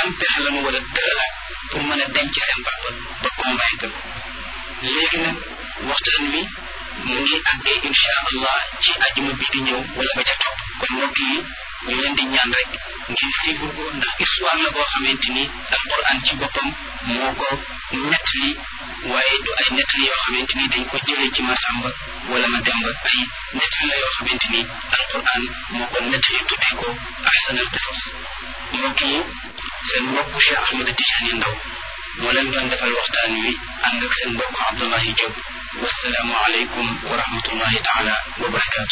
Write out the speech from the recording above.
ban pexe la nu war a tëralaat pour mën a denc seen papa ba convaincre ko léegi nag waxtaan wi mu ngi àggee incha allah ci ajuma bi di ñëw wala ba ca topp kon mbokk yi ñu leen di ñaan rek ngeen suivre ko ndax histoire la boo xamante ni alquran ci boppam moo ko nettali waaye du ay nettali yoo xamante ni dañ ko jëlee ci masamba wala ma demba ay nettali la yoo xamante ni alquran moo ko nettali tuddee ko ahsanal qisas mbokk yi seen mbokk Cheikh Ahmed Tidiane Ndaw moo leen doon defal waxtaan wi ànd ak seen mbokk Abdoulahi Diop wasalaamu aleykum wa rahmatullahi taala wa barakaatu